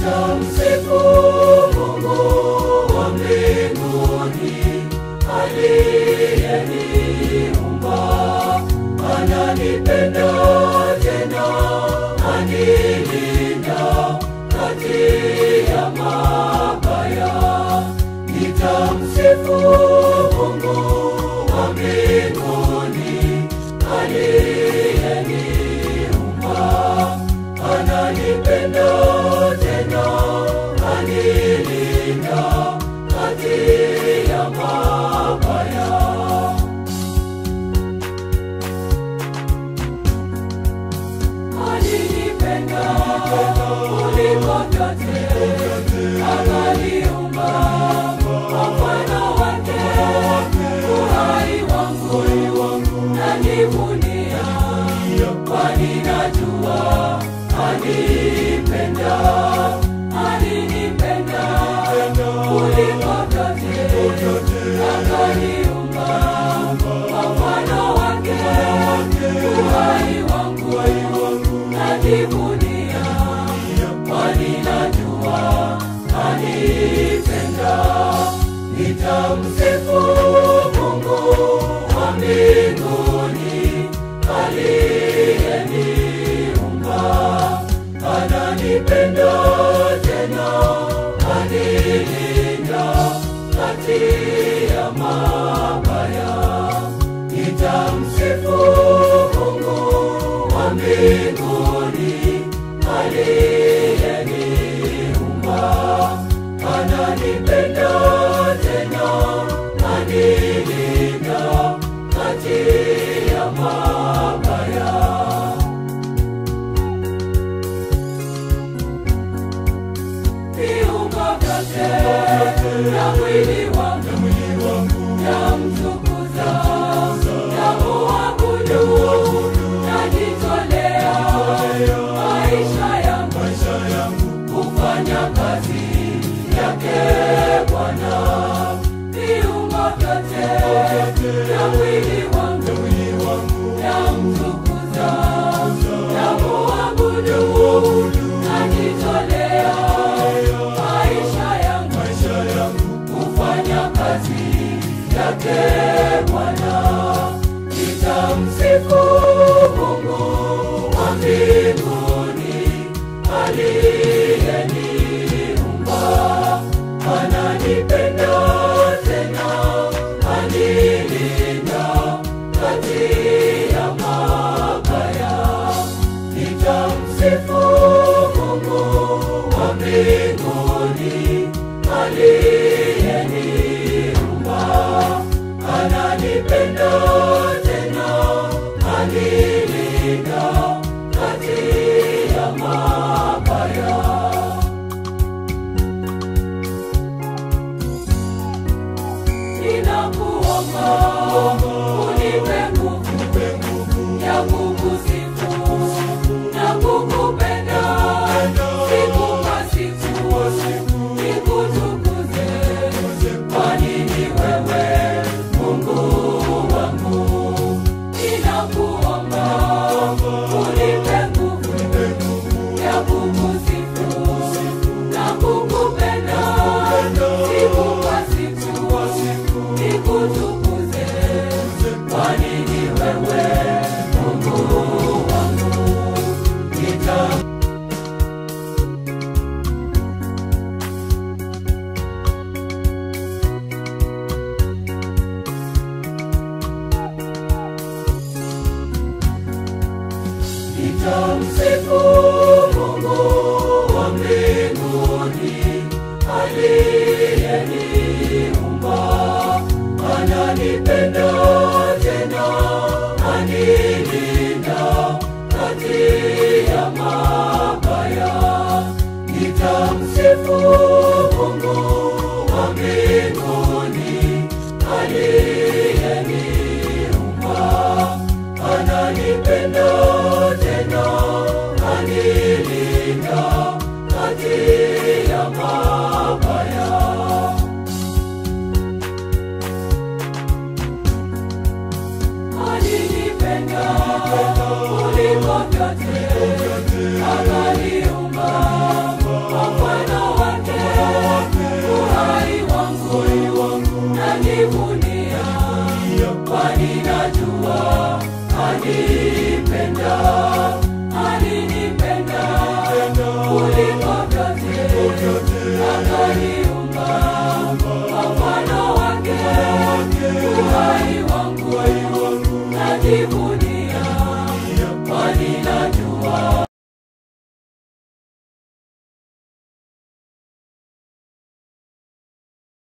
nitamsifu Mungu wa mbinguni aliyeniumba, ananipenda tena anilinda kati ya mabaya. Nitamsifu Mungu wa mbinguni aliyeniumba, ananipenda tena anilinda kati ya mabaya. Alinipenda kuliko vyote, akaniumba kwa mfano wake. Uhai wangu najivunia, kwani najua alinipenda. Alinipenda kuliko vyote, akaniumba kwa mfano wake. Uhai wangu najivunia, kwani najua anipenda. Nitamsifu Mungu wa mbinguni aliyeniumba, ananipenda tena anilinda kati ya mabaya. Nitamsifu Mungu wa mbinguni aliyeniumba, ananipenda tena anilinda kati ya mabaya. Viungo vyote na mwili wangu namtukuza, namuabudu, najitolea maisha yangu kufanya kazi yake Bwana. Viungo vyote na mwili wangu namtukuza, namuabudu, najitolea maisha yangu kufanya kazi yake Bwana. Nitamsifu Mungu wa mbinguni aliyeniumba, ananipenda tena anilinda kati ya mabaya. Nitamsifu Mungu wa mbinguni aliyeniumba, ananipenda tena anilinda kati ya mabaya. Ninakuomba unipe nguvu ya kukusifu na kukupenda siku kwa siku, nikutukuze, kwani ni wewe Mungu wangu. Ninakuomba unipe nguvu ya kukusifu na kukupenda siku kwa siku, nikutukuze, kwani ni wewe Mungu wangu. Nita Nitamsifu Mungu wa mbinguni aliyeniumba, ananipenda tena anilinda kati ya mabaya. Nitamsifu Mungu wa mbinguni aliyeniumba, ananipenda tena anilinda kati ya mabaya. Alinipenda kuliko vyote, akaniumba kwa ni